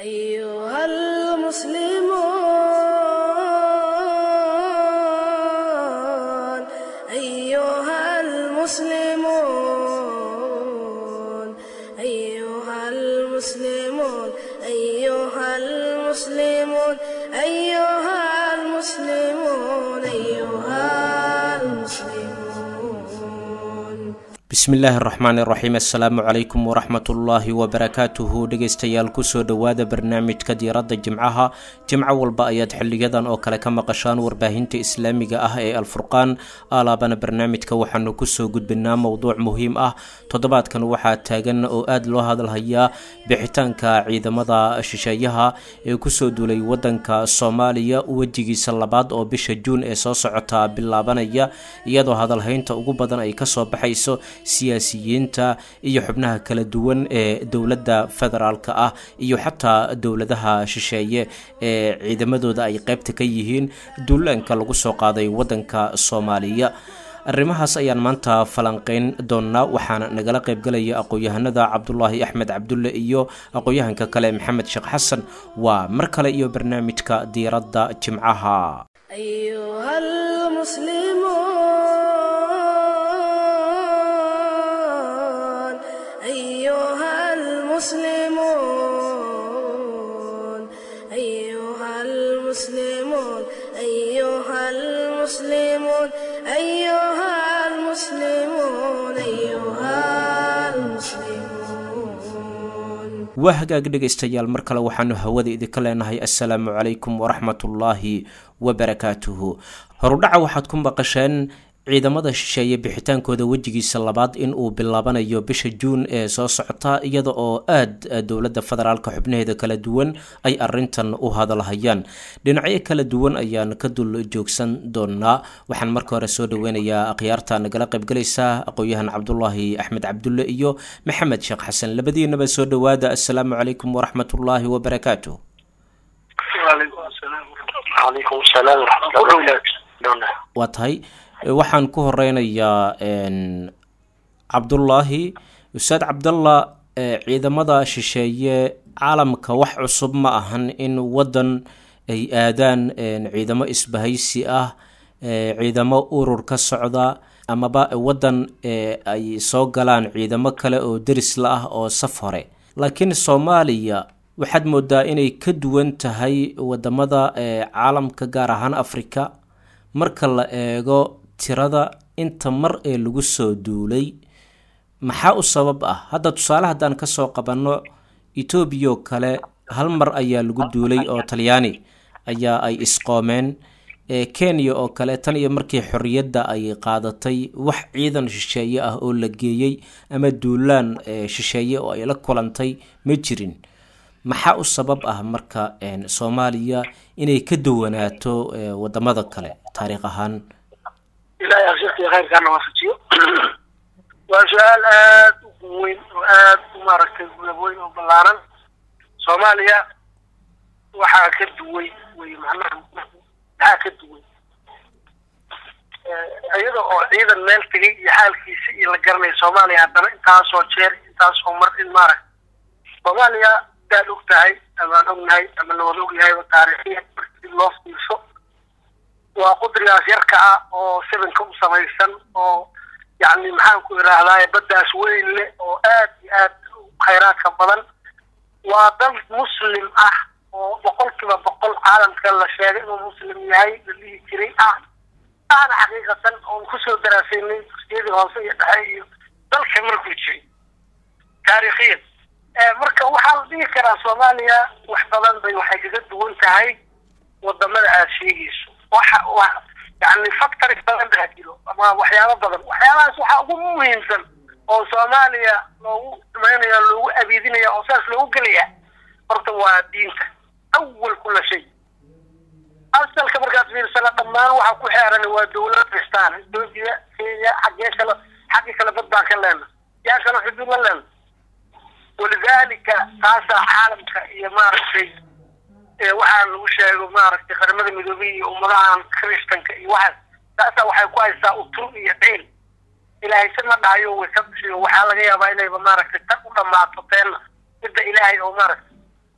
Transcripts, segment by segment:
أيها المسلمون أيها المسلمون أيها المسلمون أيها المسلمون أيها المسلمون أيها المسلمون bismillaahi araxmaan iraxiim assalaamu calaykum waraxmatullaahi wabarakaatuhu dhegeystayaal kusoo dhowaada barnaamijka diiradda jimcaha jimco walba ayaad xiliyadan oo kale ka maqashaan warbaahinta islaamiga ah ee alfurqaan alaabana barnaamijka waxaanu kusoo gudbinaa mowduuc muhiim ah toddobaadkan waxaa taagan oo aada loo hadalhayaa bixitaanka ciidamada shisheeyaha ee kusoo duulay wadanka soomaaliya wejigiisa labaad oo bisha juun ee soo socota bilaabanaya iyadoo hadalhaynta ugu badan ay kasoo baxayso siyaasiyiinta iyo xubnaha kala duwan ee dowladda federaalk ah iyo xataa dowladaha shisheeye ee ciidamadooda ay qeybta ka yihiin duulaanka lagu soo qaaday wadanka soomaaliya arrimahaas ayaan maanta falanqeyn doonnaa waxaana nagala qaybgalaya aqoon-yahanada cabdulaahi axmed cabdulle iyo aqoon-yahanka kale maxamed sheekh xasan waa mar kale iyo barnaamijka diiradda jimcaha أيها المسلمون أيها المسلمون أيها المسلمون أيها المسلمون أيها المسلمون أيها المسلمون waa hagaag dhegaystayaal mar kale waxaanu hawada idinka leenahay assalaamu calaykum waraxmatullaahi wabarakaatuhu horudhaca waxaad ku maqasheen ciidamada shisheeye bixitaankooda wejigiisa labaad in uu bilaabanayo bisha juun ee soo socota iyada oo aada dowladda federaalka xubnaheeda kala duwan ay arintan u hadalhayaan dhinacyo kala duwan ayaan ka dul joogsan doonaa waxaan marka hore soo dhaweynayaa akhyaarta nagala qaybgalaysa aqoon-yahan cabdulaahi axmed cabdulle iyo maxamed sheekh xasan labadiinaba soo dhowaada assalaamu calaykum waraxmatullaahi wabarakaatu calaykum asalaam waraxmatullahi waa tahay waxaan ku horeynayaa cabdullaahi ustaad cabdalla ciidamada shisheeye caalamka wax cusub ma ahan in waddan ay aadaan ciidamo isbahaysi ah ciidamo urur ka socda amaba waddan ay soo galaan ciidamo kale oo derisla ah oo saf hore laakiin soomaaliya waxaad moodaa inay ka duwan tahay wadamada caalamka gaar ahaan africa marka la eego tirada inta mar ee lagu soo duulay maxaa u sabab ah hadda tusaale haddaan kasoo qabanno etoobiyaoo kale hal mar ayaa lagu duulay oo talyaani ayaa ay isqoomeen kenya oo kale tan iyo markii xorriyadda ay qaadatay wax ciidan shisheeye ah oo la geeyey ama duulaan shisheeye oo ay la kulantay ma jirin maxaa u sabab ah marka soomaaliya inay ka duwanaato wadamada kale taariikh ahaan ilaahay abshirka khayrkaana waafajiyo waa su-aal aad u weyn oo aad u maaragtay gulab weyn oo ballaaran soomaaliya waxaa ka duway wey macnaha maxaa ka duway iyada oo ciidan meel tegay iyo xaalkiisa iyo la garanaya soomaaliya haddana intaasoo jeer intaasoo mar in maaragta soomaaliya daad og tahay amaan ognahay ama lawada ogyahayba taariikhiya markii loo fiirso waa qudrigaas yarka ah oo sevenka u samaysan oo yacni maxaan ku idhaahdaa baddaas weyn leh oo aad iyo aad khayraadka badan waa dal muslim ah oo boqolkiiba boqol caalamka la sheegay inuu muslim yahay la dhihi jiray ah ahna xaqiiqatan oon kusoo daraasaynay dugsiyadii hoose iyo dhexe iyo dalka markuu jiray taariikhiyan marka waxaa la dhihi karaa soomaaliya wax badan bay waxay kaga duwan tahay wadamada aada sheegayso waxa wa yani factory badan baa jiro ama waxyaabo badan waxyaabahaas waxaa ugu muhiimsan oo soomaaliya loogu dhimaynaya loogu abiidinaya oo saas loogu gelaya horta waa diinta awal kula shay asalka markaad fiirsana dhammaan waxa ku xeeran waa dawlad kristaan etoobiya kenya xaggee kale xaggii kale bad baan ka leena yaa kale xuduud la leena walidaalika taasaa caalamka iyo maaragtay waxaa lagu sheego maaragtay qaramada midoobey iyo ummadahan kristanka iyo waxaas taasaa waxay ku haysaa utur iyo ciil ilaahay si ma dhahayo way ka bishiyo waxaa laga yaabaa inayba maaragtay tan u dhammaato teenna midda ilaahay oo maaragtay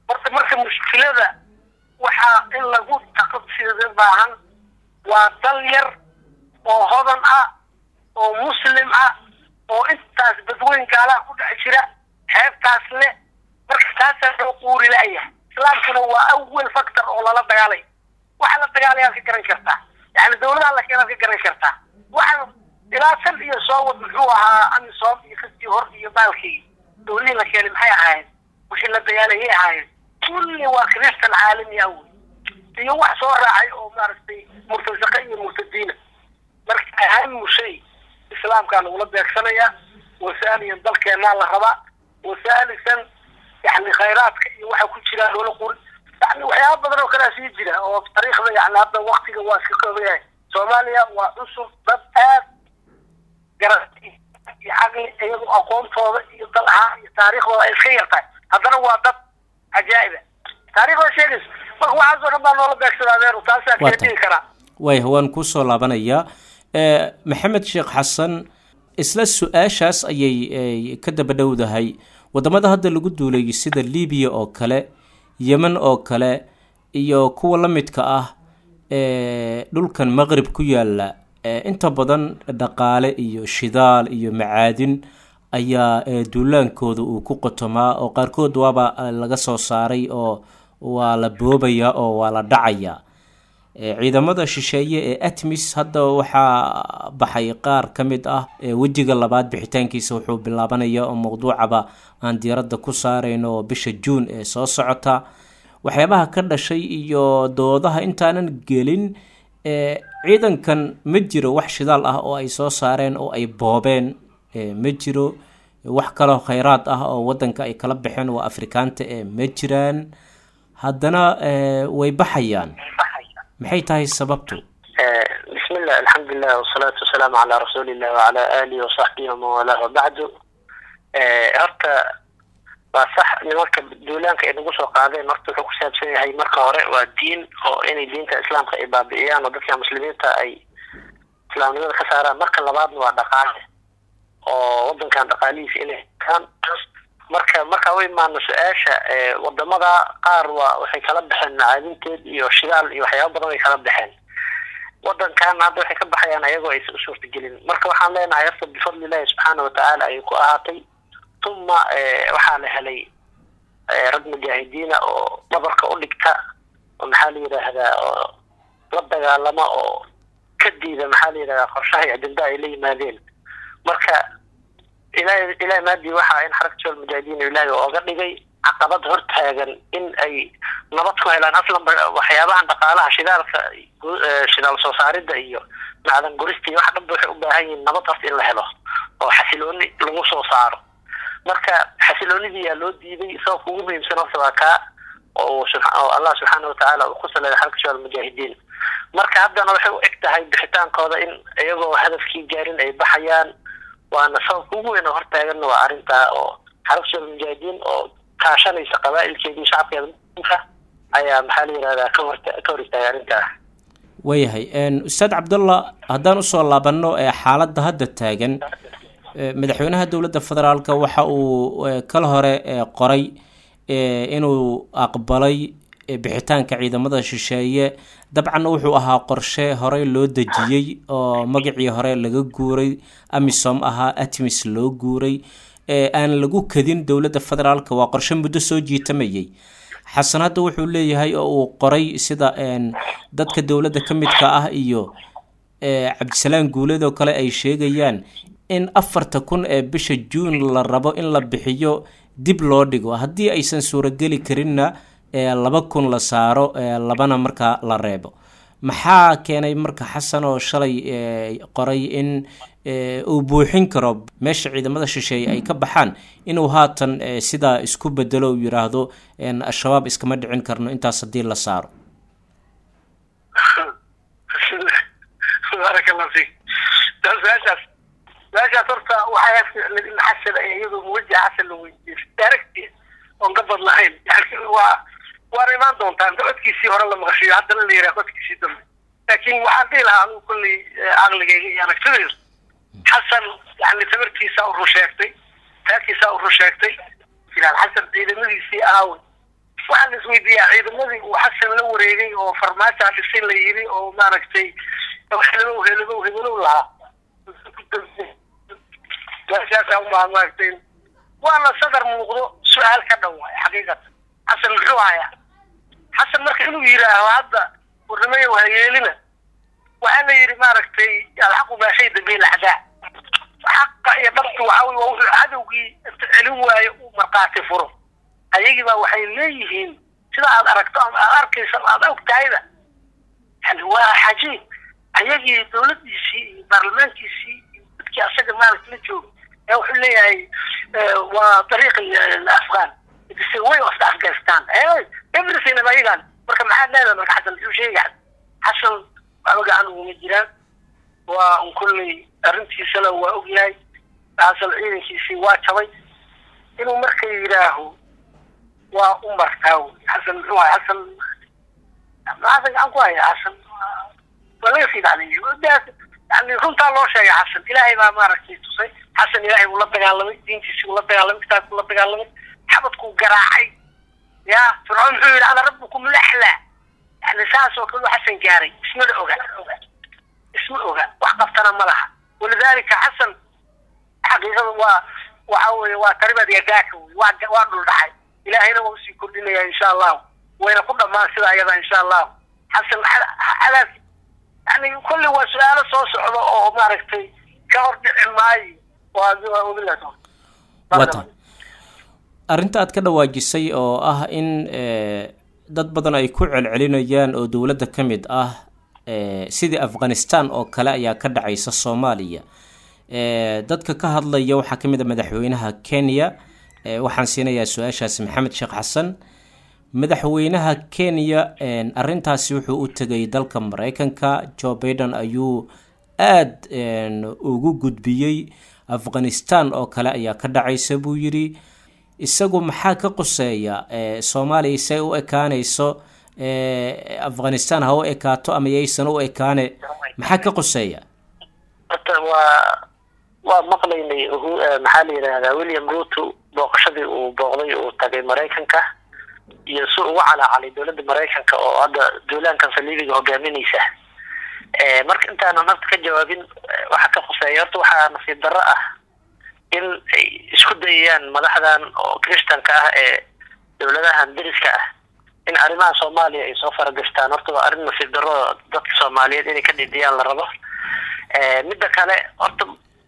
horta marka mushkilada waxaa in lagu taqabsida baahan waa dal yar oo hodan ah oo muslim ah oo intaas dadweyn gaalaha ku dhex jira xeebtaas leh marka taasaa loo quuri la-yahay islaamkuna waa awel factor oo lala dagaalay waxa la dagaalayaad ka garan kartaa yani dawladaha la keenaad ka garan kartaa waxaan ilaa sal iyo soowad muxuu ahaa amisom iyo kastii hor iyo baalkii dawladihii la keenay maxay ahaayeen wixii la dagaalayay ahaayeen kulli waa kristan caalami ah wey iyo wax soo raacay oo maaragtay murtasaqa iyo murtadiina marka ahamu shay islaamkaa lagula beegsanayaa wasaaliyan dalkeenaa la rabaa wasaalisan yani khayraadka iyo waxa ku jira loola quri yani waxyaaba badan oo kalea sii jira oo taariikhda yani hadda waktiga waa iska kooban yahay soomaaliya waa cusub dad aad garati iyo caqli iyagoo aqoontooda iyo dal ahaan iyo taariikhdooda ay iska yartahay haddana waa dad cajaa'iba taariikhda sheegaysa marka waxaasoo dhan baa noola beegsada adeeru taasaa kala dhigi karaa waaya waan kusoo laabanayaa maxamed sheekh xasan isla su-aashaas ayay ka daba dhowdahay wadamada hadda lagu duulay sida libiya oo kale yemen oo kale iyo kuwa la midka ah dhulkan maqrib ku yaala inta badan dhaqaale iyo shidaal iyo macaadin ayaa duulaankooda uu ku qotomaa oo qaarkood waaba laga soo saaray oo waa la boobayaa oo waa la dhacayaa ciidamada shisheeye ee atmis hadda waxaa baxay qaar ka mid ah wejiga labaad bixitaankiisa wuxuu bilaabanaya oo mowduucaba aan diiradda ku saarayno oo bisha juun ee soo socota waxyaabaha ka dhashay iyo doodaha intaanan gelin ciidankan ma jiro wax shidaal ah oo ay soo saareen oo ay boobeen ma jiro wax kaloo khayraad ah oo wadanka ay kala baxeen waa afrikaanta ee ma jiraan haddana way baxayaan maxay tahay sababtu bismillah alxamdulilah wasalaatu wasalaamu calaa rasuulillah wacala aalihi wasaxbihi waman walah wabacdu horta waa sax nimanka duulaanka ay nagu soo qaadeen horta wuxuu ku saabsan yahay marka hore waa diin oo inay diinta islaamka ay baabi'iyaan oo dadka muslimiinta ay islaamnimada ka saaraan marka labaadna waa dhaqaale oo wadankan dhaqaalihiisa inay kaan marka markaa u imaano su-aasha wadamada qaar waa waxay kala baxeen macaadinteed iyo shidaal iyo waxyaaba badan way kala baxeen wadankan hadda waxay ka baxayaan ayagoo aysan u suurtagelin marka waxaan leenahay horta bifadlillahi subxaana watacaala ayay ku ahaatay tuma waxaa la helay rag mujaahidiina oo dhabarka u dhigta oo maxaa la yidhaahdaa oo la dagaalama oo ka diida maxaa la yidhahdaa qorshaha iyo ajenda ay la yimaadeen marka ilahay ilahay maadii waxaa in xarakatu almujaahidiin ilaahay ooga dhigay caqabad hortaagan in ay nabad ku helaan aslanba waxyaabahan dhaqaalaha shidaalka shidaal soo saarida iyo macdan gurista iyo wax dhanba waxay u baahan yihiin nabad horta in la helo oo xasilooni lagu soo saaro marka xasiloonidii yaa loo diiday sababka ugu muhiimsan horta waa kaa oo oo allah subxaana watacaala uu ku saleeday xarakatu almujaahidiin marka haddana waxay u eg tahay bixitaankooda in iyagoo hadafkii gaarin ay baxayaan waana sababka ugu weyn oo hortaaganna waa arrintaa oo xarakatu almujaahidiin oo kaashanaysa qabaa-ilkeedii shacabkeeda muslimka ayaa maxaa la yihahdaa ka hor ka hor istaagay arrintaa waayahay ustaad cabdullah haddaan usoo laabanno xaaladda hadda taagan madaxweynaha dowladda federaalk waxa uu kala hore qoray inuu aqbalay bixitaanka ciidamada shisheeye dabcanna wuxuu ahaa qorshe horey loo dejiyey oo magacii hore laga guuray amisom ahaa atmis loo guuray aan lagu kadin dowladda federaalk waa qorshe muddo soo jiitamayay xasan hadda wuxuu leeyahay oo uu qoray sida dadka dowladda ka midka ah iyo cabdisalaan guuleedoo kale ay sheegayaan in afarta kun ee bisha juun la rabo in la bixiyo dib loo dhigo haddii aysan suurageli karinna laba kun la saaro labana markaa la reebo maxaa keenay marka xasan oo shalay qoray in uu buuxin karo meesha ciidamada shisheeye ay ka baxaan inuu haatan sidaa isku bedelo uu yidhaahdo al-shabaab iskama dhicin karno intaas haddii la saaro baaraka allah fiik su-aashaas su-aashaas horta waxay ficnid in xasan ay iyadu muwajaha xasan la weydiiyo daaragti oon ka bad lahayn yani waa waana imaan doontaa inta codkiisii hore la maqashiyo haddana la yiraha codkiisii dambe laakiin waxaan dhihi lahaa anigu kolley caqligayga iyo aragtidayda xasan yani tabarkiisa u rusheegtay taagkiisa u rusheegtay jilaal xasan ciidamadiisii aawey waxaa la isweydiiyaa ciidamadii uu xasan la wareegay oo farmaajo dhisay la yiri oo maaragtay helelow helelow helelow lahaa meeshaasaa umaa maaragtay waana sadar muuqdo su-aal ka dhan waay xaqiiqatan xasan muxuu hayaa xasan marka inuu yidhaaho hadda warnimaya wahayeelina waxaa la yidhi maaragtay alxaqu maa shay dambiil axdaa xaqa iyo dhabtu waxa wey waa wuxuu cadowgii celin waayo uu markhaati furo ayagii baa waxay leeyihiin sida aad aragto ama aad arkaysa ama aad og tahayda yani waa xajiib ayagii dawladdiisii iyo baarlamaankiisii iyo dadkii asaga maaragta la jooga ee wuxuu leeyahay waa dariiq afghan it's a way of the afghanistan everything ba ayagan marka maxaad leedahay marka xasan muxuu sheegay xasan waxba gacan uguma jiraan waa un kolley arrintiisana waa ogyahay xasan ciidankiisii waa jabay inuu marka yidhaaho waa u martaa wy xasan muxuu haya xasan xasan gacan ku haya xasan waa laga sii dhacday yani runtaa loo sheegay xasan ilaahay baa maaragtay tusay xasan ilaahay buu la dagaalamay diintiisii buu la dagaalamay kitaabkuu la dagaalamay xabadkuu garaacay ya fircoon muxuu yidhi ana rabbukum laxlaa yani saas oo kale xasan gaaray ismana oga isma oga wax qabtana ma laha walidaalika xasan xaqiiqada waa waxa weye waa taribad yadaaka wey waa waa dhul dhacay ilaahayna waa usii kordhinaya insha allahu wayna ku dhamaan sida ayada insha allahu xasan cadaab yani kulli waa su-aalo soo socda oo maaragtay ka hor dhici maayo waa wabilah wata arrinta aad ka dhawaajisay oo ah in dad badan ay ku celcelinayaan oo dowladda ka mid ah sidii afghanistan oo kale ayaa ka dhacaysa soomaaliya dadka ka hadlaya waxaa ka mid a madaxweynaha kenya waxaan siinayaa su-aashaasi maxamed sheekh xasan madaxweynaha kenya arintaasi wuxuu u tegay dalka mareykanka joe baiden ayuu aada ugu gudbiyey afghanistan oo kale ayaa ka dhacaysa buu yidhi isagu maxaa ka quseeya soomaaliya say u ekaanayso afghanistan ha u ekaato ama yaysan u ekaane maxaa ka quseeya horta waa waa maqlaynay maxaa la yidhaahdaa william ruto booqashadii uu booqday uu tagay maraykanka iyo si ugu calaacalay dowladda maraykanka oo hadda duulaankan saliibiga hogaaminaysa marka intaanan horta ka jawaabin waxa ka khuseeya horta waxaa nasiib darro ah in ay isku dayayaan madaxdan oo christanka ah ee dowladahan deriska ah in arrimaha soomaaliya ay soo faragashtaan horta waa arrin nasiib darro dadka soomaaliyeed inay ka dhidiyaan la rabo midda kale horta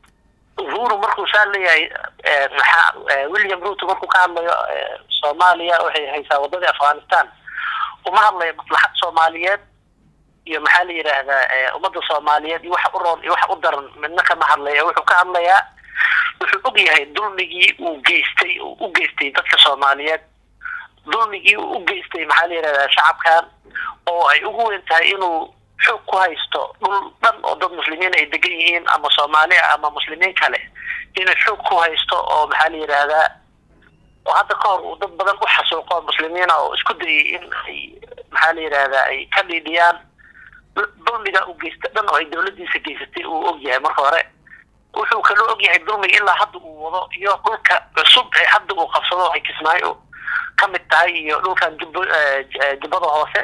uhuru markuu saa leeyahay maxaa william ruto markuu ka hadlayo soomaaliya waxay haysaa waddadii afghanistan uma hadlayo maslaxad soomaaliyeed iyo maxaa la yidhaahdaa ummadda soomaaliyeed iyo waxa u roon iyo waxa u daran midna kama hadlaya wuxuu ka hadlayaa wuxuu og yahay dulmigii uu geystay uu u geystay dadka soomaaliyeed dulmigii uu u geystay maxaa la yidhahdaa shacabkan oo ay ugu weyn tahay inuu xoog ku haysto dhul dhan oo dad muslimiin ay degan yihiin ama soomaali ah ama muslimiin kale inuu xoog ku haysto oo maxaa la yidhaahdaa oo hadda ka hor uu dad badan u xasuuqo muslimiina oo isku dayay in ay maxaa la yidhaahdaa ay ka dhiidhiyaan dulmiga uu geysta dhan oo ay dowladdiisa geysatay uu og yahay marka hore wuxuu kaloo og yahay dulmiga ilaa hadda uu wado iyo dhulka cusub ee hadda uu qabsado ay kismaayo ka mid tahay iyo dhulkan jub jubbada hoose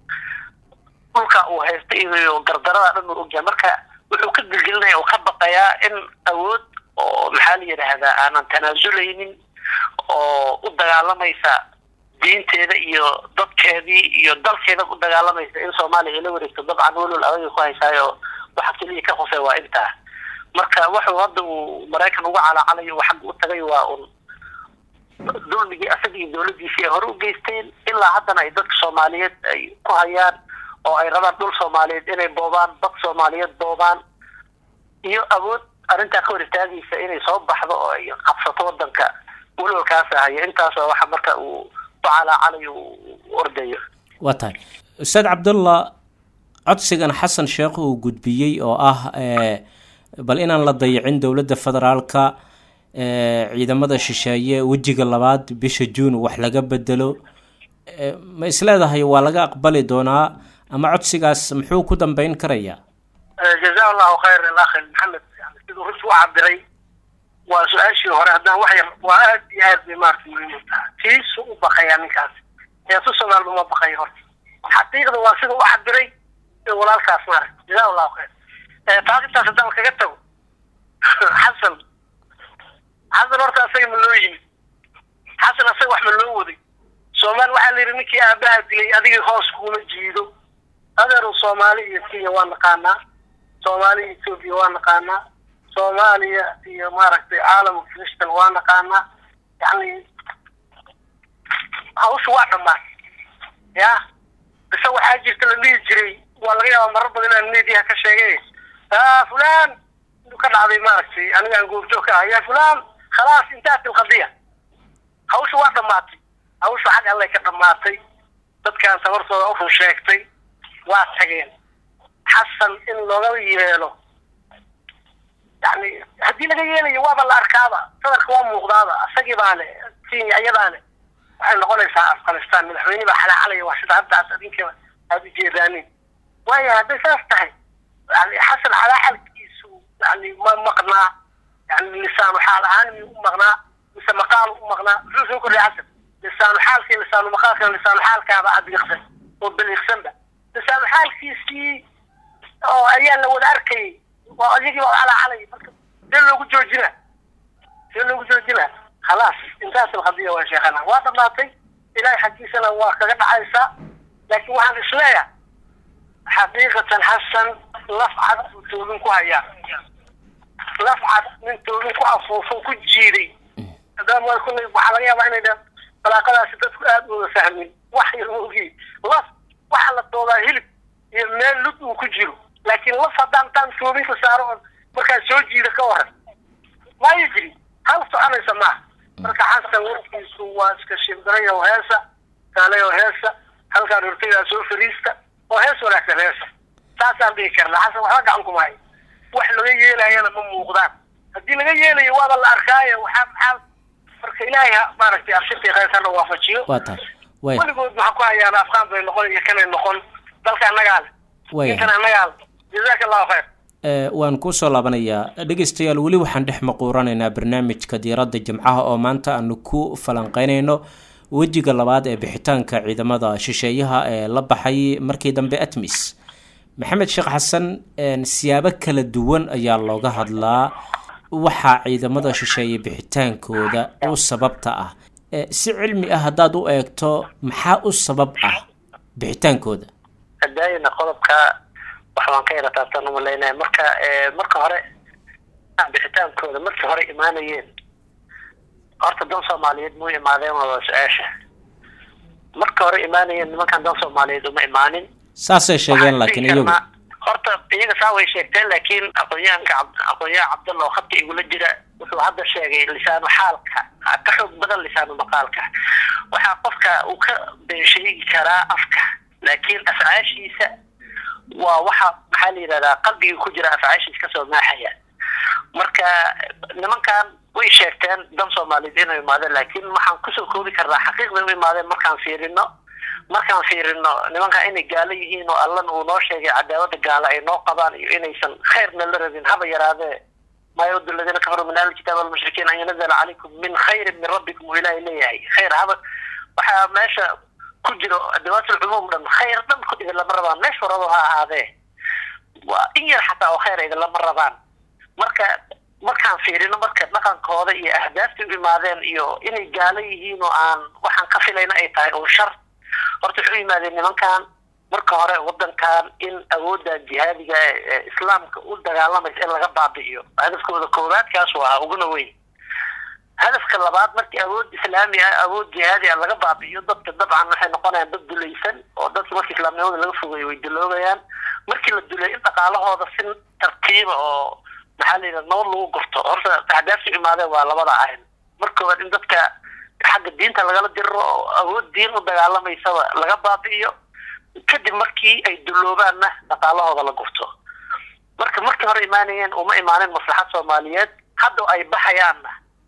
dhulka uu haysta iyo gardarada dhan uu ogyahay marka wuxuu ka gelgelinaya oo ka baqayaa in awood oo maxaa la yidhaahdaa aanan tanaasuleynin oo u dagaalamaysa diinteeda iyo dadkeedii iyo dalkeeda u dagaalamaysa in soomaaliya ay la wareegto dabcan welwal adaga ku haysaayo waxa keliya ka hosey waa intaa marka wuxuu hadda uu maraykan uga calaacalayo uu xagga u tagay waa un dulmigii asaga iyo dowladdiisii ay hore u geysteen ilaa haddana ay dadka soomaaliyeed ay ku hayaan oo ay rabaan dhul soomaaliyeed inay boobaan dad soomaaliyeed boobaan iyo awood arrintaa ka hor istaagaysa inay soo baxdo oo ay qabsato wadanka welwalkaas ahaya intaasoo waxa marka uu u calaacalayo u ordayo waa tahay ustaad cabdullah codsigan xasan sheekh uu gudbiyey oo ah bal inaan la dayicin dowladda federaalka ciidamada shisheeye wejiga labaad bisha juun wax laga bedelo ma isleedahay waa laga aqbali doonaa ama codsigaas muxuu ku dambeyn karayaa jaza allahu khayr alakh maxamed yani siduu runti u cabiray waa su-aashii hore haddaan wax yar waa aad iyo aad bay maarata muhiim u tahay tiisu u baqayaa ninkaas heesu soomaalba ma baqayo horta xaqiiqda waa sida u cabiray walaalkaas maarag jazaa allahu khayr taas intaas haddaan kaga tago xasan xasan horta asaga ma loo yimi xasan asaga wax ma loo waday soomaali waxaa la yidhi ninkii aabaha dilay adigii hoos kuma jiido adeeru soomaali iyo kenya waa naqaanaa soomaali iyo etoobiya waa naqaanaa soomaaliya iyo maaragtay caalamka kristal waa naqaanaa yani hawsha waa dhammaan ya bise waxaa jirta la dhihi jiray waa laga yaabaa marar badan inaan mediaha ka sheegay fulan ka dhacday maaragtay aniga aan goobjoog ka ah ya fulan khalaas intaat ilqadiya hawsha waa dhamaatay hawsha xag allay ka dhamaatay dadkaan tabartooda u run sheegtay waa tageen xasan in looga yeelo yani haddii laga yeelayo waaba la arkaaba sadarka waa muuqdaaba isagii baane kenya iyadaane waxay noqonaysaa afghanistan madaxweyne baa xalaaxalaya waa sida hadda ad adinka aada ujeedaanin waayo hadday saas tahay yani xasan xalaaxalkiisu yani ma maqnaa yani lisaanu xaal ahaan miyuu u maqnaa mise maqaalu u maqnaa muxuu soo kordhay xasan lisaanu xaalkii lisaanu maqaalka lisaanu xaalkaaba adiiqsan oo beliiqsanba lisaanu xaalkiisii oo ayaa la wada arkayay waa iyagii baa calacalay marka see loogu joojina see loogu joojina khalaas intaas alqadiya waa sheekhana waa dhamaatay ilaahay xaggiisana waa kaga dhacaysaa laakiin waxaan isleeyahay xaqiiqatan xasan laf cad buu toobin ku hayaa laf cad nin toobin ku afuufo ku jiiday hadaba kullay waxaa laga yaabaa inay dhan balaaqadaasi dadku aada uga fahmin wax yar maogi laf waxaa la doodaa hilib iyo meel lud uu ku jiro laakiin laf haddaan taan toobinka saaro on markaa soo jiida ka waran maayo jiri hal soconaysa maaha marka xasan warkiisu waa iska shimbirayo heesa kaaleyo heesa halkaan hortaydaa soo fariista oo hees wanaagsan heesa saasaan dhihi karnaa xasan waxba gacan kuma hayo wax laga yeelayana ma muuqdaan haddii laga yeelayo waaba la arkaayo waxaa maxaa marka ilaahay ha maaragtay abshirtii khayrkana waafajiyo waa tahay way weligood maxaa ku hayaan afqaan bay noqon iyo kanay noqon dalka annagaa leh way inkan annagaa leh jazaaka allahu khayr ee waan kusoo laabanayaa dhegeystayaal weli waxaan dhex maquuranaynaa barnaamijka diiradda jimcaha oo maanta aanu ku falanqeynayno wejiga labaad ee bixitaanka ciidamada shisheeyaha ee la baxay markii dambe atmis maxamed sheekh xasan een, siyaabo kala duwan ayaa looga hadlaa waxaa ciidamada shisheeye bixitaankooda u sababta ah ee, si cilmi ah haddaad u eegto maxaa u sabab ah bixitaankooda daayina qodobka waxbaan ka yara taabtaan umalaynaya marka marka hore bixitaankooda markii hore imaanayeen horta dan soomaaliyeed mu imaadeen waa su-aasha marka hore imaanayeen nimankan dan soomaaliyeed uma imaanin saasay sheegeen laakiin Waxaan dhihi iyagu karnaa, horta iyaga saa way sheegteen laakiin aqoonyahanka Cabd- aqoonyahan cabdalla oo khadka igula jira wuxuu hadda sheegay lisaanu xaalka ah, ka xoog badan lisaanu maqaalka waxaa qofka uu ka been sheegi karaa afka laakiin afcaashiisa waa waxa maxaa la yidhahdaa qalbigii ku jira afcaashiisa kasoo maaxaya marka nimankan way sheegteen dan soomaaliyeed inay imaadeen laakiin waxaan kusoo koobi karnaa xaqiiqday u imaadeen markaan fiirino markaan fiirino nimanka inay gaalo yihiin oo allana uu noo sheegay cadaawada gaalo ay noo qabaan iyo inaysan khayrna la rabin haba yaraadee maa yawdu aladiina kafaruu min ahli kitaab walmushrikiin an yanazala calaykum min khayrin min rabbikum uu ilaahay leeyahay khayr haba waxaa meesha ku jiro adawaatul cumuum dhan khayr dhan ku idin lama rabaan meesha waraba ha ahaadee waa in yar xataa oo khayr idin lama rabaan marka markaan fiirino marka dhaqankooda iyo ahdaafta u imaadeen iyo inay gaalo yihiin oo aan waxaan ka filayna ay tahay oo shar horta wuxuu yimaadeen nimankan marka hore wadankan in awoodda jihaadiga ee ee islaamka u dagaalamaysa in laga baabi'iyo hadafkooda koowaadkaas waa uguna weyn hadafka labaad markii awood islaami ah awood jihaadi ah laga baabi'iyo dadka dabcan waxay noqonayaan dad dulaysan oo dadka markii islaamnimada laga fogeeyo way duloobayaan markii la dulay in dhaqaalahooda si tartiiba oo maxaa la yidhaha nabad lagu gurto horta ahdaafta imaadeen waa labada ahin marka koowaad in dadka xagga diinta lagala diriro oo awood diin u dagaalamaysaba laga baabi'iyo kadib markii ay duloobaanna dhaqaalahooda la gurto marka markii hore imaanayeen uma imaanin maslaxad soomaaliyeed hadda ay baxayaanna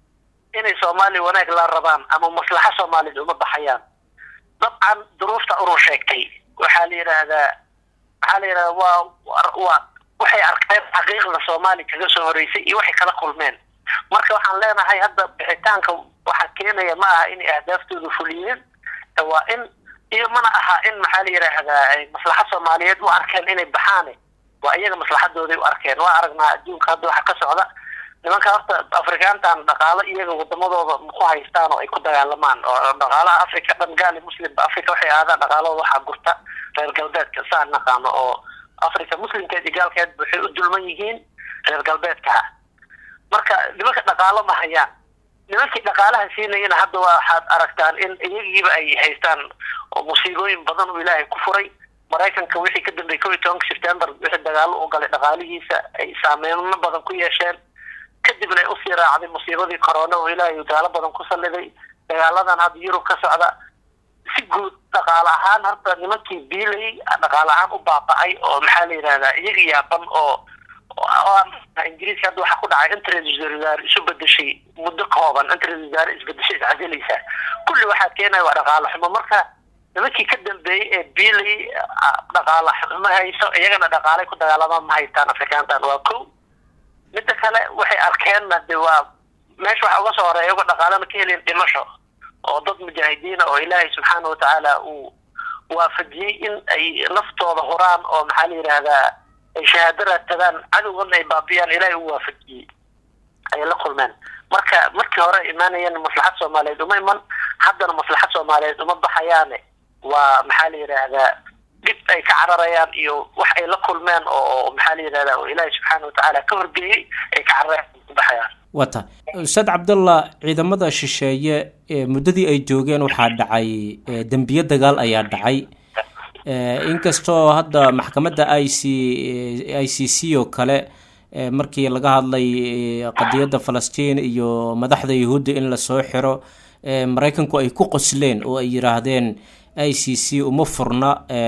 inay soomaaliya wanaag la rabaan ama maslaxa soomaaliyeed uma baxayaan dabcan duruufta urur sheegtay waxaa la yidhaahdaa waxaa la yidhahdaa waa waa- waa waxay arkeen xaqiiqda soomaaliya kaga soo horeysay iyo waxay kala kulmeen marka waxaan leenahay hadda bixitaanka waxaa keenaya ma aha inay ahdaaftooda fuliyeen ee waa in iyo mana aha in maxaa la yidhaahdaa ay maslaxad soomaaliyeed u arkeen inay baxaane waa iyaga maslaxadooday u arkeen waa aragnaa adduunka hadda waxa ka socda nimanka horta afrikaantan dhaqaalo iyaga wadamadooda ku haystaan oo ay ku dagaalamaan oo dhaqaalaha africa dhan gaali muslimba africa waxay aadaan dhaqaalooda waxaa gurta reer galbeedka saan naqaano oo africa muslimkeed iyo gaalkeed waxay u dulman yihiin reer galbeedka marka nimanka dhaqaalo ma hayaan nimankii dhaqaalaha siinayana hadda waxaad aragtaan in iyagiiba ay haystaan oo musiibooyin badan uu ilaahay ku furay maraykanka wixii ka dambeeyey kow iyo tobanka september wixii dagaalo u galay dhaqaalihiisa ay saameyno badan ku yeesheen kadibna ay usii raacday musiibadii corona oo ilaahay gaalo badan ku salliday dagaaladan hadda yurub ka socda si guud dhaqaale ahaan horta nimankii biilay dhaqaale ahaan u baaba'ay oo maxaa la yidhahdaa iyaga yaaban oo ingiriiska hadda waxaa ku dhacay interest wasaare isu bedeshay muddo kooban interest wasaare isbedeshay iscadelaysaa kulli waxaa keenaya waa dhaqaale xumo marka nimankii ka dambeeyey ee biilay dhaqaale xumo hayso iyagana dhaqaalay ku dagaalamaan ma haystaan afrikaantan waa ko midda kale waxay arkeenna de waa meesha waxa uga soo horeeya iyagoo dhaqaalana ka helin dhimasho oo dad mujaahidiina oo ilaahay subxaana watacaala uu waafajiyey in ay naftooda huraan oo maxaa la yidhaahdaa ay shahaado raadsadaan cadowgana ay baabiyaan ilaahay u waafajiyey ayay la kulmeen marka markii hore imaanayeen maslaxad soomaaliyeed uma iman haddana maslaxad soomaaliyeed uma baxayaane waa maxaa la yidhaahdaa dhib ay ka cararayaan iyo wax ay la kulmeen oo maxaa la yidhahdaa oo ilaahay subxaana watacaala ka horgeeyey ay ka cararayaan ku baxayaan wata ustaad cabdallah ciidamada shisheeye muddadii ay joogeen waxaa dhacay dembiye dagaal ayaa dhacay inkastoo hadda maxkamadda i c i c c oo kale markii laga hadlay qadiyadda falastiin iyo madaxda yahuudda in lasoo xiro maraykanku ay ku qosleen oo ay yidhaahdeen i c c uma furna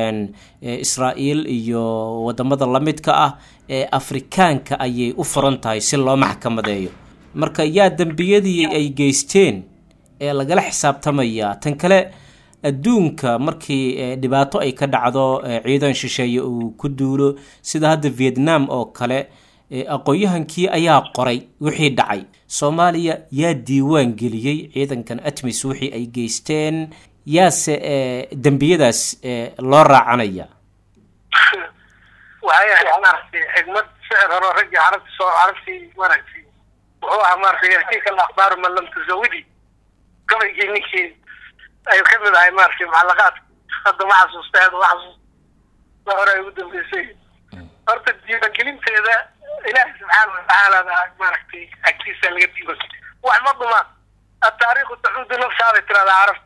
israa'iil iyo wadamada lamidka ah ee afrikaanka ayay u furan tahay si loo maxkamadeeyo marka yaa dembiyadii ay geysteen ee lagala xisaabtamaya tan kale adduunka markii dhibaato ay ka dhacdo ciidan shisheeye uu ku duulo sida hadda vietnam oo kale aqoon-yahankii ayaa qoray wixii dhacay soomaaliya yaa diiwaan geliyey ciidankan atmis wixii ay geysteen yaase dembiyadaas loo raacanaya waxay ahayd maaragtay xigmad sicir horo raggii carabti soo carabtii maaragtay wuxuu ahaa maaragtay yarkiika alakhbaaru man lam tuzawidi gabaygii ninkii ay ka mid ahay maaragtay mucallaqaadka hadda ma xasuusta hadda ma xasuusta hore ay ugu dambeysay horta diiwaangelinteeda ilaahi subxaana watacaala baa maaragtay agtiisa laga diiwan wax ma dhumaan ataariikhu tacuudu nafsaabay tiradaa carab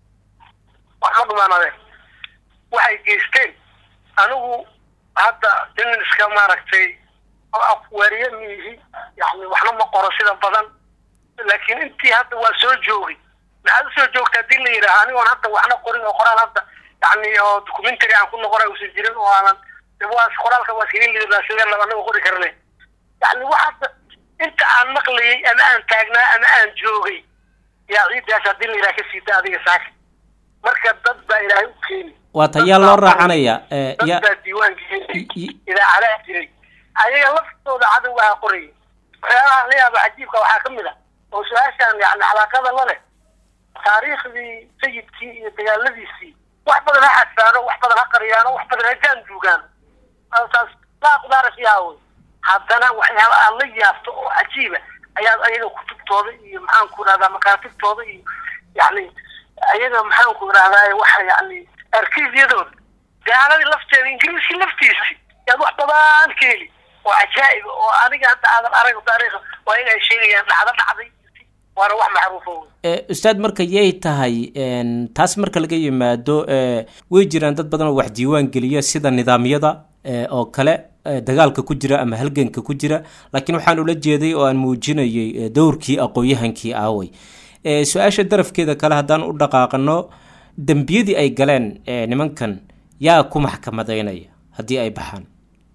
wax ma dhumaan adee waxay geysteen anigu hadda nin iska maaragtay afwaariye miihi yani waxna ma qoro sida badan laakiin intii hadda waa soo joogay maxaad usoo joogta hadii la yidhaaha anigoon hadda waxna qorin oo qoraal hadda yani oo documentary aan ku noqona uusan jirin oo aanan waa qoraalka waa iskaga lidaa sidee laba anaga qori karne yani wax hadda inta aan maqlayay ama aan taagnaa ama aan joogay yaa ciidaas hadii la yidhaha ka siita adiga saaka marka dad baa ilaahay u keeni waa ta yaa loo raacanaya dad baa diiwaanka idaacadaa jiray ayaga laftooda cadowgaha qorayay waxyaalaha la yaaba cajiibka waxaa ka mid a oo su-aashaan yani calaaqada la leh taariikhdii sayidkii iyo dagaaladiisii wax badan ha xadfaano wax badan ha qariyaano wax badan ha jaanduugaan taas laa qudaara fiiha wey haddana waxyaaba aad la yaabto oo cajiiba ayaad ayaga kutubtooda iyo maxaanku idhahdaa makaatibtooda iyo yani ayaga maxaanku idhahdaa waxa yani arkiisyadooda gaaladii lafteeda ingiriiskii laftiisi yaad wax badan ka heli oo cajaa'ib oo aniga hadda aadan arag taariikha waa in ay sheegayaan dhacdo dhacday waana wax macruufo ustaad marka yay tahay taas marka laga yimaado way jiraan dad badan oo wax diiwaan geliya sida nidaamyada oo kale dagaalka ku jira ama halganka ku jira laakiin waxaan ula jeeday oo aan muujinayay dowrkii aqoon-yahankii aaway su-aasha darafkeeda kale haddaan u dhaqaaqano dembiyadii ay galeen nimankan yaa ku maxkamadeynaya haddii ay baxaan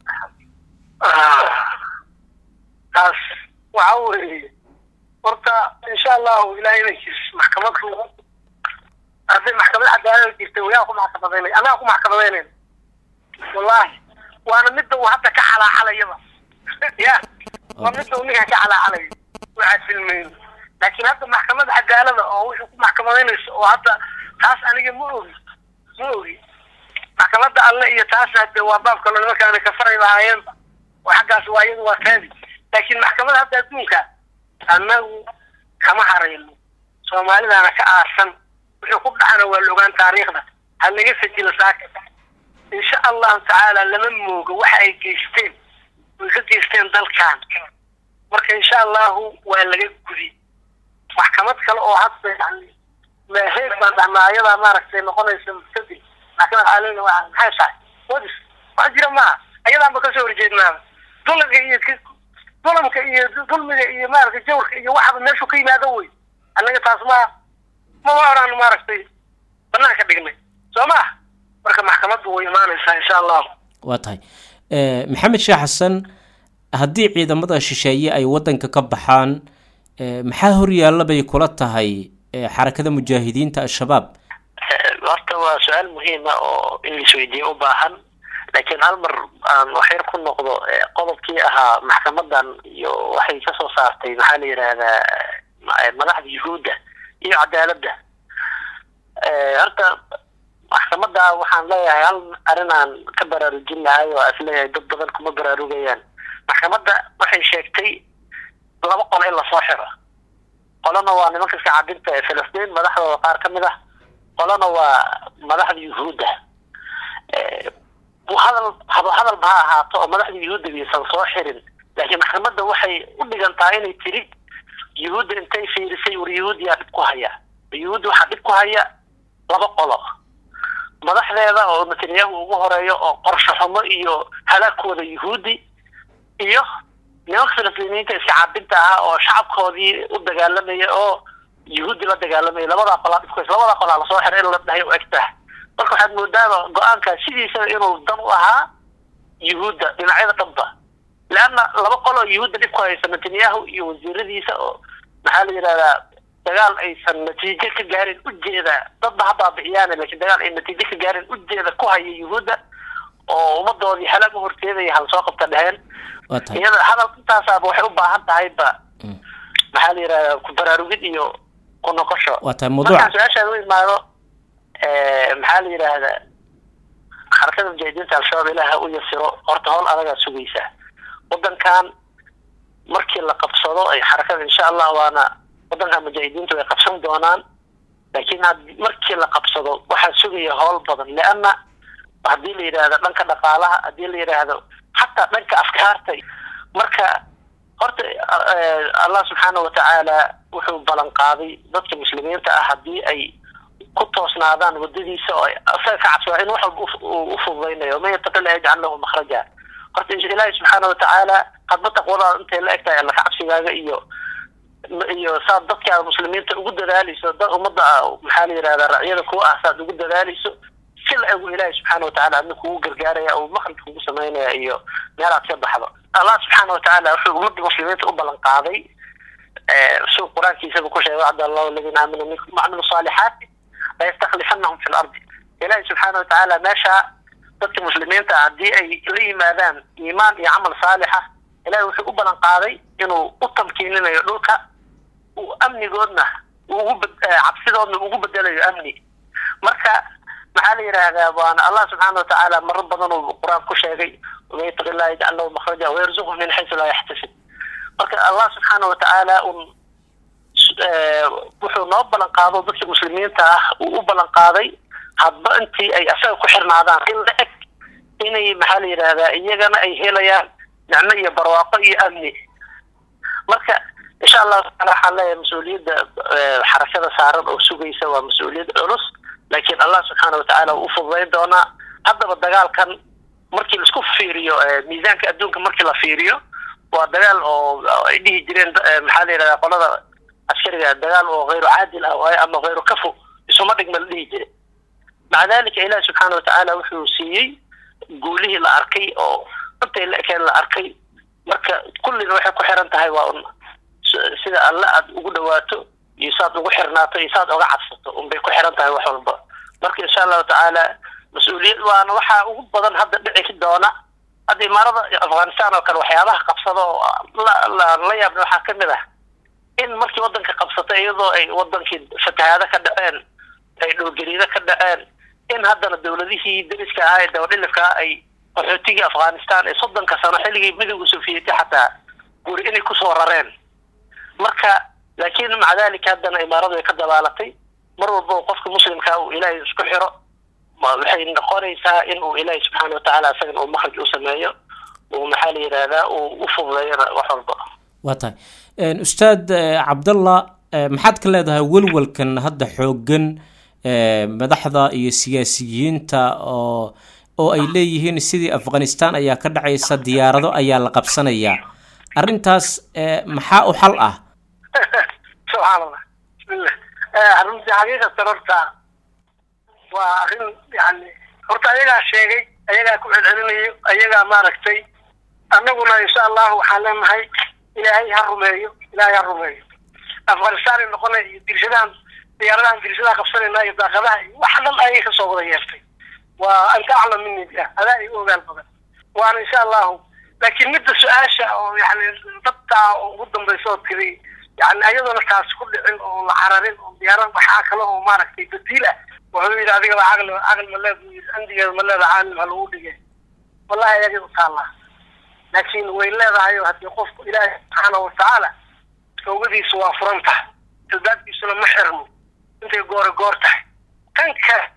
taas waxa weeye horta insha allahu ilahay inankiis maxkamadku hadday maxkamad cadaalad jirta wayaa ku maxkamadeynay annaga ku maxkamadeynayna wallahi waana midda uu hadda ka calaacalayaba ya waa midda uu ninka ka calaacalayo waxaa filmayn laakiin hadda maxkamad cadaalada oo wuxuu ku maxkamadeynayso oo hadda taas aniga ma ogi ma ogi maxkamadda alle iyo taasna de waa baab kaloo nimankaana kafaray lahaayeenba oo xaggaas waa iyadu waa kaadi laakiin maxkamadda hadda adduunka annagu kama harayno soomaalidaana ka aarsan wuxuu ku dhacana waa la ogaan taariikhda ha laga sajilo saaka insha allahu tacaala lama moogo waxa ay geysteen way ka geysteen dalkan marka insha allahu waa laga gudi maxkamad kale oo hadda yani heeg baan dhahnaa ayadaa maaragtay noqonaysa mustadil maxkamad caalamiga waa maxay tahay wadis wax jira maaha ayadaanba kasoo horjeednaaba dulamka iyo dulamka iyo dulmiga iyo maaragtay jawrka iyo waxaba meeshu ka yimaado wey annaga taas ma mama oraan maaragtay banaanka dhignay soo ma marka maxkamaddu way imaanaysaa insha allahu waa tahay maxamed sheekh xasan haddii ciidamada shisheeye ay waddanka ka baxaan maxaa horyaalla bay kula tahay xarakada mujaahidiinta al-shabaab horta waa su-aal muhiima oo in laisweydiiyo u baahan laakiin hal mar aan waxyar ku noqdo qodobkii ahaa maxkamadan iyo waxay kasoo saartay maxaa la yidhaahdaa madaxda yuhuudda iyo cadaaladda horta maxkamadda waxaan leeyahay hal arrin aan ka baraarujin lahay oo is leeyahay dad badan kuma baraarugayaan maxkamadda waxay sheegtay laba qol in lasoo xiro qolana waa nimanka iska cabinta ee filistiin madaxdooda qaar ka mid ah qolana waa madaxda yuhuudda hadal haba hadalba ha ahaato oo madaxda yuhuudda aysan soo xirin laakiin maxkamadda waxay u dhigantaa inay tiri yuhuudda intay fiirisay war yuhuudyaa dhib ku haya yuhuudda waxaa dhib ku haya laba qolo madaxdeeda oo netanyahu ugu horeeyo oo qorsho xumo iyo halaagkooda yuhuudi iyo nimanka filistiiniyiinta iska cabinta ah oo shacabkoodii u dagaalamaya oo yuhuudi la dagaalamaya labadaa qolaa dhibkays labadaa qolaa lasoo xiray in la dhahay u egtaha marka waxaad moodaaba go-aankaas sidiisaba inuu dan u ahaa yuhuudda dhinacyada dhanba leanna laba qol oo yuhuudda dhib ku haysa netanyahu iyo wasiiradiisa oo maxaa la yidhahdaa dagaal aysan natiijo ka gaarin ujeeda dadba ha baabi'iyaane laakiin dagaal ay natiijo ka gaarin ujeeda ku haya yuhuudda oo ummadoodii halaag u horteedaya hal soo qabta dheheen iyada hadal intaasaaba waxay u baahan tahay ba maxaa la yidhahdaa ku baraarugid iyo ku noqosho markaan su-aashaada u imaado maxaa la yidhaahdaa xarakada mujaahidiinta al-shabaab ilaaha u yasiro horta howl adagaa sugaysa waddankan markii la qabsado ay xarakada insha allah waana waddankan mujaahidiintu way qabsan doonaan laakiin markii la qabsado waxaa sugaya howl badan leanna haddii la yidhaahdo dhanka dhaqaalaha haddii la yidhaahdo xataa dhanka afkaarta marka horta allah subxaana watacaala wuxuu ballan qaaday dadka muslimiinta ah haddii ay ku toosnaadaan wadadiisa oo asaga ka cabsada in wax walba u fududaynayo man yataqi la yajcal lahu makhraja horta ilaahi subxaana watacaala hadba taqwadaada intay la egtahay alla ka cabsigaaga iyo iyo saad dadka muslimiinta ugu dadaalayso dad ummadda maxaa la yidhahdaa racyada kuwa ah saad ugu dadaalayso si la egu ilaahi subxaana watacaala adna kugu gargaaraya oo makhrij kugu samaynaya iyo meelaad ka baxdo allah subxaana watacaala wuxuu ummadda muslimiinta u ballan qaaday suu qur-aankiisaba ku sheegay wacda allahu aladiina aamanuu minkum wacmilu saalixaati layastaklifanahum fi lardi ilaahi subxaana watacaala meesha dadka muslimiinta haddii ay la yimaadaan iimaan iyo camal saalixa ilahi wuxuu u ballan qaaday inuu u tamkiininayo dhulka uu amnigoodna ugu cabsidoodna ugu bedelayo amni marka maxaa la yidhaahdaa waana allah subxaana watacaala maro badan uu qur-aan ku sheegay waman yataqi illaha yajcal lahu makhraja wayarzuqhu min xaysu laa yaxtasib marka allah subxaana watacaala un wuxuu noo ballan qaado dadka muslimiinta ah uu u ballan qaaday hadba intii ay asaga ku xirnaadaan in la eg inay maxaa la yidhaahdaa iyagana ay helayaan nicmo iyo barwaaqo iyo amni marka insha allahu taala waxaan leeyahay mas-uuliyadda xarakada saaran oo sugaysa waa mas-uuliyad culus laakiin allah subxaana watacaala wuu u fududayn doonaa haddaba dagaalkan markii laisku fiiriyo miisaanka adduunka markii la fiiriyo waa dagaal oo ay dhihi jireen maxaa la yidhahdaa qolada askariga dagaal oo hayru caadil ah waayo ama hayru kafo isuma dhigma la dhihi jire maca dalika ilahi subxaana watacaala wuxuu siiyey guulihii la arkay oo intay la ekeen la arkay marka kullina waxay ku xiran tahay waa un sida alle aad ugu dhawaato iyo saad ugu xirnaato iyo saad uga cabsato unbay ku xiran tahay wax walba marka insha allahu tacaala mas-uuliyad waana waxaa ugu badan hadda dhici doona hadda imaarada afghanistan oo kale waxyaabaha qabsada oo la yaabna waxaa kamid ah in markii wadanka qabsatay iyadoo ay wadankii fatahaado ka dhaceen ay dhowgariido ka dhaceen in haddana dowladihii dariska ahaa ee dabadhilifkaa ay qaxootigii afghanistan ee soddonka sano xilligii midowga sofiyeeti xataa guri inay kusoo rareen marka laakiin maca dalika haddana imaaradu ay ka dabaalatay mar walba oo qofka muslimkaa uu ilaahay isku xiro waxay noqonaysaa in uu ilaahay subxaana watacaala isagana uu makhraj u sameeyo uu maxaa la yidhaahdaa uu u fududeeyana wax walba waa tahay ustaad cabdallah maxaad ka leedahay welwalkan hadda xooggan madaxda iyo siyaasiyiinta oo oo ay leeyihiin sidii afghanistan ayaa ka dhacaysa diyaarado ayaa la qabsanayaa arrintaas maxaa u xal ah subxaan allah bismillah runtii xaqiiqatan horta waa arrin yani horta ayagaa sheegay ayagaa ku celcelinayo ayagaa maaragtay annaguna insha allahu waxaan leenahay ilaahay ha rumeeyo ilaahay ha rumeeyo afghanistan ay noqonay iyo dirshadahan diyaaradahan dirshadaha qabsanayna iyo daaqadaha iyo wax dhan ayay kasoo wada yeertay waa anta aclam mini biah adaa igu ogaal badan waana insha allahu laakiin midda su-aasha oo yani dadtaa oo ugu dambaysa oo tiri yani ayadoona taas ku dhicin oo la cararin oo diyaarad waxaa kale oo maaragtay badiil ah wuxuu yidhi adigaba caqli caqli ma leed yii andigeeda ma leeda caalim ha lagu dhige wallahi ayagay u taallaa laakiin way leedahay oo haddii qofku ilaahi subxaana watacaala toobadiisu waa furan tahay albaabkiisuna ma xirmo intay goore goor tahay kan kale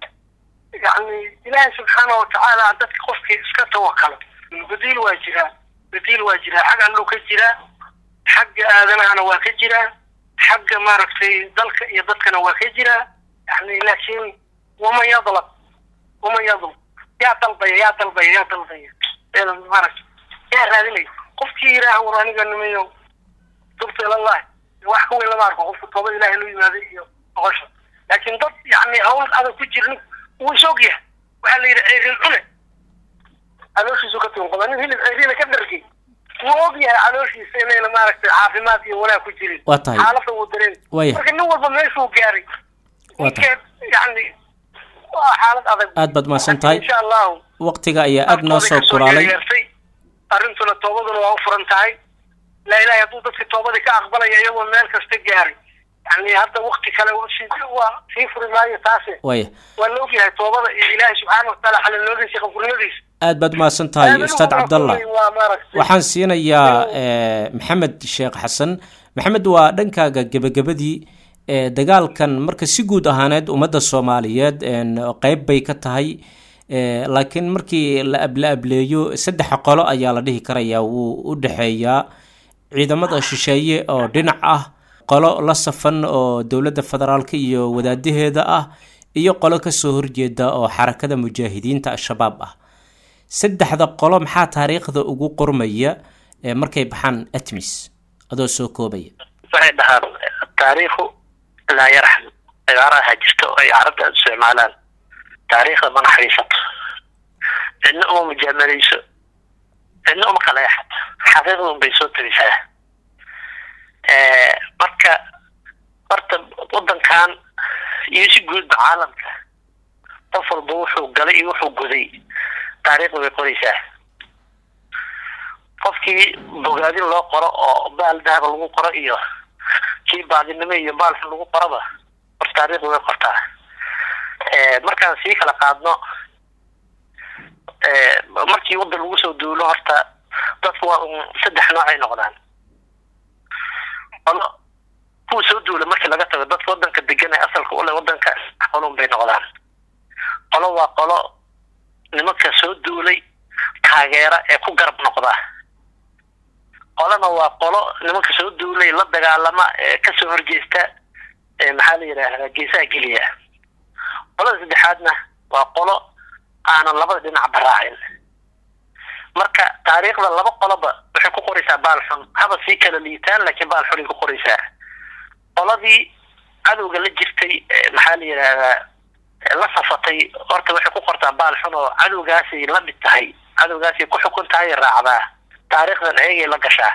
yani ilaahi subxaana watacaala dadka qofkii iska tawakalo badiil waa jiraa badiil waa jiraa xag alluu ka jiraa xagga aadanahana waa ka jiraa xagga maaragtay dalka iyo dadkana waa ka jiraa yani laakiin waman yadlab waman yadlab yaa dalbaya yaa dalbaya yaa dalbaya maaragta yaa raadinaya qofkii yidhaaha war aniga nimayo tubta ilallahi wax ka weyn lama arko qofku tooba ilahay loo yimaaday iyo noqosha laakiin dad yani hawl adag ku jirnin wuu is og yahay waxaa la yidhi ceerin cune calooshiisu ka tunqada nin hilib ceeriina ka dhargay wuu og yahay calooshiisa inayna maaragtay caafimaad iyo wanaag ku jirin waa tahay xaalada wuu dareen Waya. marka nin walba meeshuu gaaray Waa tahay. ninkeed yani waa xaalad adag aad baad mahadsan tahay insha allahu waqtiga ayaa aada noo soo kulaalay yeertay arrintuna toobaduna waa u furan tahay laa ilahay hadduu dadka toobadii ka aqbalaya iyagoo meel kasta gaaray yani hadda wakti kale si- waa sii furi maayo taase waya waa la ogyahay toobada iyo ilaahay subxaana watacaala xalalnimadiisa iyo qafurnimadiisa aad baad mahadsan tahay ustaad cabdallah waa maaragtay waxaan siinayaa eh, maxamed sheekh xasan maxamed waa dhankaaga gebagabadii eh, dagaalkan marka si guud ahaaneed ummadda soomaaliyeed en, qeyb bay ka tahay eh, laakiin markii la ab- la ableeyo saddex qolo ayaa la dhihi karayaa wuu u dhexeeyaa ciidamada shisheeye oo dhinac ah qolo la safan oo dowladda federaalka iyo wadaadaheeda ah iyo qolo kasoo horjeeda oo xarakada mujaahidiinta al-shabaab ah saddexda qolo maxaa taariikhda ugu qormaya ee markay baxaan atmis adoo soo koobaya waxay dhahaan taariikhu laa yarxam cibaaraha jirta oo ay carabta aada isticmaalaan taariikhda ma naxariisato cidna uma mujaamaleyso cidna uma kaleexato xaqiiqda un bay soo tarisaa marka horta waddankan iyo si guudba caalamka qof walba wuxuu galay iyo wuxuu guday taariikhda bay qoraysaa qofkii bogaadin loo qoro oo baal dahaba lagu qoro iyo kii baadinimo iyo baalxun lagu qoraba hor taariikhda way qortaa markaan sii kala qaadno markii waddan lagu soo duulo horta dadku waa un saddex nooc ay noqdaan qolo kuwa soo duula markii laga tago dadka waddanka degan ee asalka ule waddanka qolon bay noqdaan qolo waa qolo nimanka soo duulay taageera ee ku garab noqda qolana waa qolo nimanka soo duulay la dagaalama ee kasoo horjeesta ee maxaa la yidhaahdaa geesaha geliya qolada saddexaadna waa qolo aanan labada dhinac baraacin marka taariikhda laba qoloba waxay ku qoraysaa baal xun haba sii kala liitaan laakiin baal xunay ku qoraysaa qoladii cadowga la jirtay ee maxaa la yidhaahdaa la safatay horta waxay ku qortaa baal xun oo cadowgaasay la mid tahay cadowgaasay ku xukun tahay raacdaa taariikhdan ayagay la gashaa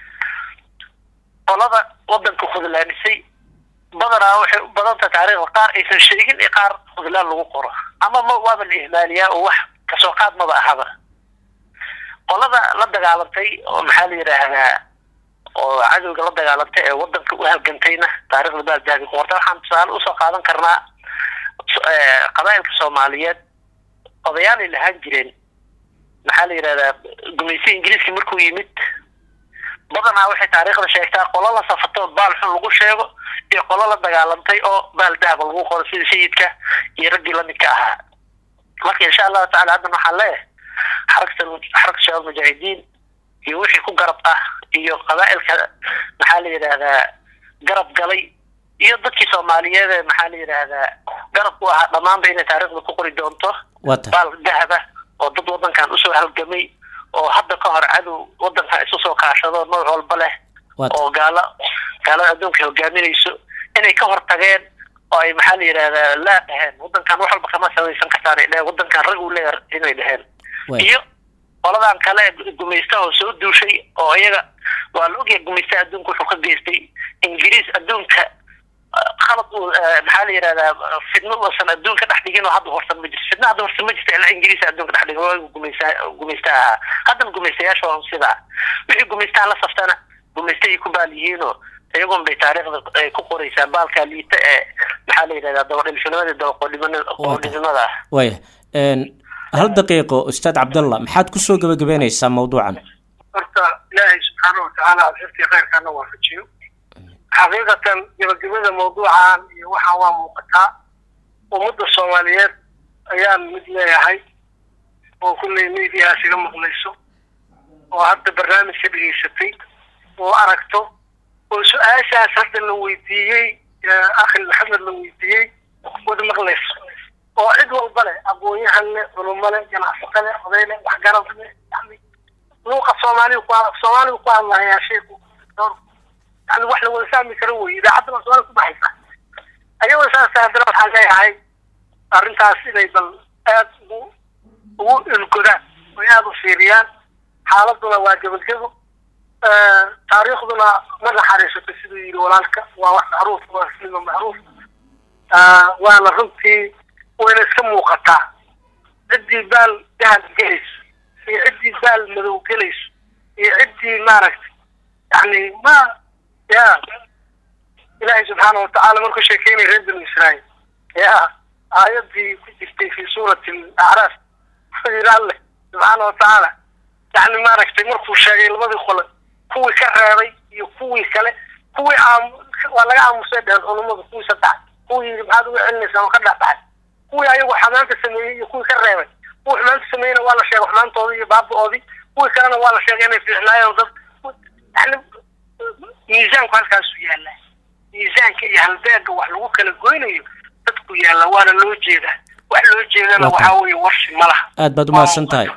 qolada waddanka khudlaanisay badanaa waxay u badan tahay taariikhda qaar aysan sheegin iyo qaar khudlaan lagu qoro ama ma waaba la ihmaaliyaa oo wax kasoo qaad maba ahaba qolada la dagaalantay oo maxaa la yidhaahdaa oo cadowga la dagaalantay ee waddanka u halgantayna taariikhda baal dahabi ku qorta waxaan tusaale usoo qaadan karnaa qabaa'ilka soomaaliyeed odayaanay lahaan jireen maxaa la yidhahdaa gumaysi ingiriiska markuu yimid badanaa waxay taariikhda sheegtaa qolo la safatay oo baal xun lagu sheego iyo qolo la dagaalantay oo baal dahaba lagu qoro sida sayidka iyo raggii lamidka ahaa marka insha allahu tacala haddan waxaan leeyahay xaragta xaragta shabaab mujaahidiin iyo wixii ku garab ah iyo qabaa'ilka maxaa la yidhaahdaa garab galay iyo dadkii soomaaliyeed ee maxaa la yidhaahdaa garab ku ahaa dhammaanba inay taariikhda ku qori doonto wata baal dahaba oo dad waddankan usoo halgamay oo hadda ka hor cadow waddankan isu soo kaashado nooc walba leh wata oo gaalo gaalada adduunka hogaaminayso inay ka hor tageen oo ay maxaa la yidhahdaa laa dhaheen waddankan wax walba kama samaysan kartaan ay dheheen waddankan rag uu leeyahay inay dheheen way iyo qoladan kale gumaystaha oo soo duushay oo iyaga waa la ogyahay gumaystaha adduunka wuxuu ka geystay ingiriis adduunka ah, khalad uu ah, maxaa la yidhahdaa fidno uusan adduunka dhex dhigin oo hadda horsan ma jirto fidno hadda horsan ma jirto ilaa ingiriis adduunka dhex dhigin waa gumaysta gumaystaha ahaa haddana gumaystayaasha waa sidaa wixii gumaystaha la saftana gumaystahay ku baal yihiinoo iyagun bay taariikhda ay ku qoraysaa baalka liita ee maxaa la yidhahdaa dabadhilfinimada dabaqoodhimanimada ah way hal daqiiqo ustaad cabdallah maxaad kusoo gebagabeynaysaa mawduucan horta ilaahay subxaana watacaala alxifti khayrkaana waafajiyo xaqiiqatan gebagabada mawduucan iyo waxaan waa muuqataa ummadda soomaaliyeed ayaan mid leeyahay oo kulley mediahaas iga maqlayso oo hadda barnaamijka dhegaysatay oo aragto oo su-aashaas hadda la weydiiyey akhi maxamed la weydiiyey wada maqlayso oo cid walba leh aqoon-yahan leh culumo leh ganacsato leh oday leh waxgarad leh yani luuqa soomaaliga ku soomaaliga ku hadlahayaa sheeku yani wax la wada fahmi karo wey idaacaddana soomaaliga ku baxaysa ayagoo saas haddana waxaan leeyahay arrintaas inay bal aad ugu ugu ilgodaan oy aada u fiiriyaan xaaladuna waa gebagebo taariikhduna ma naxariisato siduu yidhi walaalka waa wax macruuf waa silma macruuf waana runtii wayna iska muuqataa ciddii baal dahab gelayso iyo ciddii baal madow gelayso iyo ciddii maaragtay yani ma ya ilaahay subxaana watacaala markuu sheekeynaya reer banu israa'iil ya aayadii ku jirtay fi suurati acraaf wuxuu yidhi alleh subxaana watacaala yani maaragtay markuu sheegay labadii qole kuwii ka reebay iyo kuwii kale kuwii aam waa laga aamusay dheheen culummadu kuwii saddex kuwii yidhi maxaad uga celinaysaa oo ka dhexbaxay kuwii ayagu xamaanta sameeyey iyo kuwii ka reebay kuwii xumaanta sameeyeyna waa la sheegay xumaantoodii iyo baaba-oodii kuwii kalena waa la sheegay inay fiicnaayeen dad yani miisaanku halkaasuu yaallaa miisaanka iyo halbeega wax lagu kala goynayo dadku yaalla waana loo jeedaa wax loo jeedana Waa waxaa weeye warsi ma laha aad baad umahadsan tahay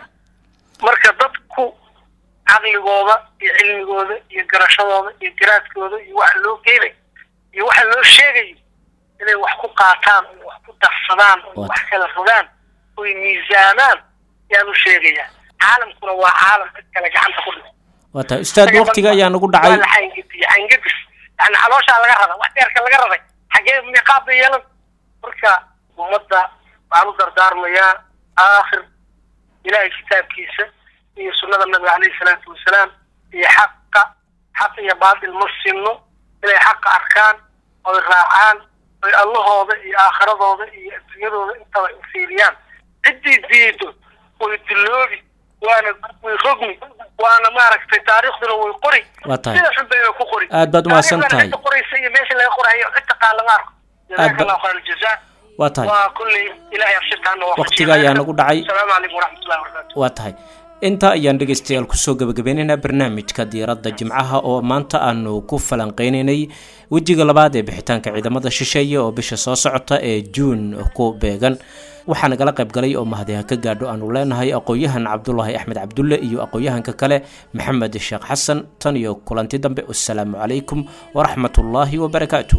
marka dadku caqligooda iyo cilmigooda iyo garashadooda iyo garaadkooda iyo waxa loo geenayo iyo waxa loo sheegayo inay wax ku qaataan oy wax ku darsadaan oy wax kala rogaan oy miisaamaan yaan u sheegayaa caalamkuna waa caalam cid kale gacanta ku dhigo waa tahay ustaad waqtiga ayaa nagu dhacay waa la xangediye xangedis yani calooshaa laga rara wax dheerka laga raray xagee miiqaab bay yeelan marka ummadda waxaan u dardaarmayaa aakhir ilaahay kitaabkiisa iyo sunnada nabiga caleyhi salaatu wasalaam iyo xaqa xaq iyo baatil ma sinno inay xaqa arkaan oy raacaan oy allahooda iyo aakhiradooda iyo adduunyadooda intaba fiiriyaan ciddii diido way dilloobi waana way rogmi waana maaragtay taariikhduna way qori Waa tahay. sida xun bayna ku qori Aad baad umahadsan Taariikhdana tahay. cidda qoraysa iyo meesha laga qorayo cid taqaan lama arko Aad ba- jazaaka allahu khayr aljazaa waa tahay waa kulley ilaahay afshirkaana waa Waqtiga ayaa nagu dhacay. asalaamu calaykum waraxmatullahi wabarakaatu waa tahay intaa ayaan dhegaystayaal kusoo gabagabeynaynaa barnaamijka diiradda jimcaha oo maanta aanu ku falanqeynaynay wejiga labaad ee bixitaanka ciidamada shisheeye oo bisha soo socota ee juun ku beegan waxaa nagala qayb galay oo mahadiha ka gaadho aanu leenahay aqoon-yahan cabdulaahi axmed cabdulle iyo aqoon-yahanka kale maxamed sheekh xasan tan iyo kulanti dambe wasalaamu calaykum waraxmatullaahi wabarakaatu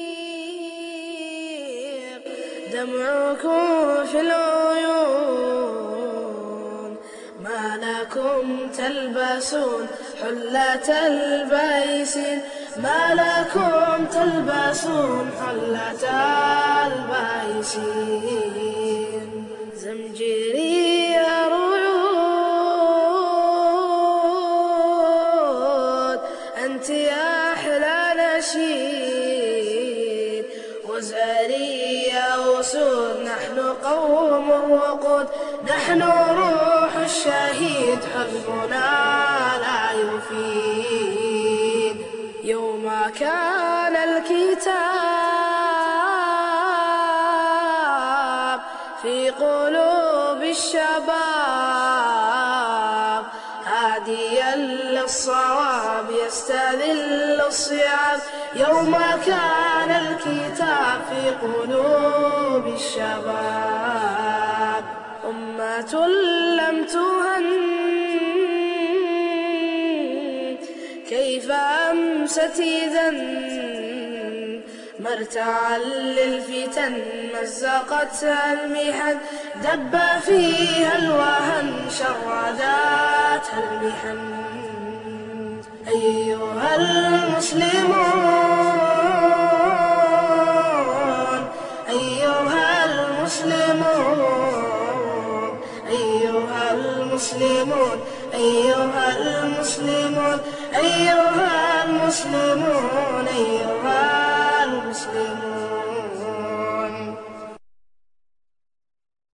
دمعكم في العيون ما لكم تلبسون حلة البيسين ما لكم تلبسون حلة البيسين زمجري رعود أنت يا أحلى نشيد وزاري يا وسود نحن روح الشهيد حزبنا لا يفيد يوم كان الكتاب في قلوب الشباب هاديا للصواب يستذل الصعاب يوم كان الكتاب في قلوب الشباب أمة لم تهن كيف أمست إذا مرتعا للفتن مزقتها المحن دب فيها الوهن شرداتها المحن أيها المسلمون أيها المسلمون أيها المسلمون أيها المسلمون أيها المسلمون